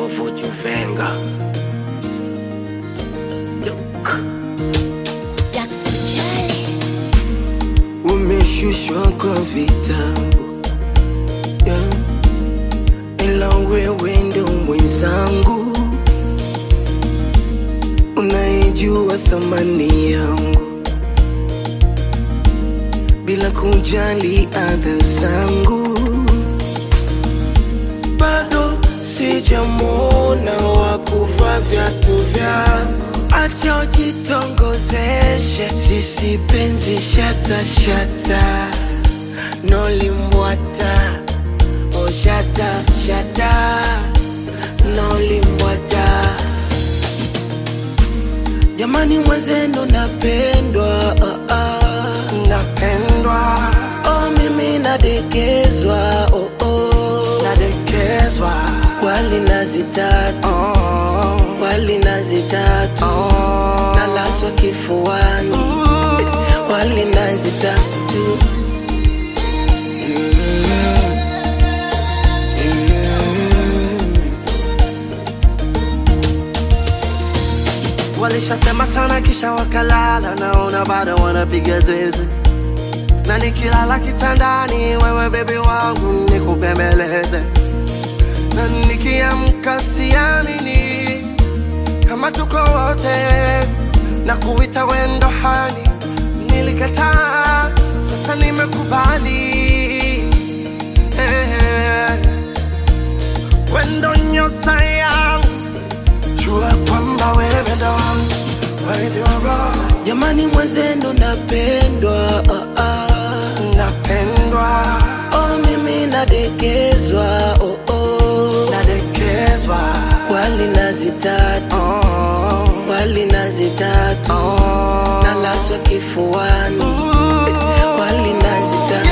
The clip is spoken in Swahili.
would you finger? Look, Jackson Charlie. umeshushwa kwa vitabu yeah. Ila wewe ndo mwenzangu, unaijua thamani yangu bila kujali adha zangu. Bado sijamwona wa kuvaa viatu vyako, acha ujitongozeshe, sisi penzi shata shata, nolimbwata oh shata shata, nolimbwata Jamani mwenzenu napendwa ah, ah. Napendwa oh, mimi nadekezwa oh, oh. Nadekezwa wali nazi tatu oh. Wali nazi tatu oh. Nalaswa kifuani Wali nazi tatu Walishasema sana kisha wakalala, naona bado wanapiga zeze, na nikilala kitandani, wewe bebi wangu nikubembeleze, na nikiamka siamini kama tuko wote, na kuita wendo hani, nilikataa, sasa nimekubali eh, wendo nyota yangu jua kwamba wewe ndo wangu, wewe ndio roho Jamani mwenzenu napendwa ah, ah. napendwa, Oh, mimi nadekezwa oh, oh. nadekezwa, Wali nazi tatu oh, Wali nazi tatu oh. Nalaswa kifuani Wali nazi tatu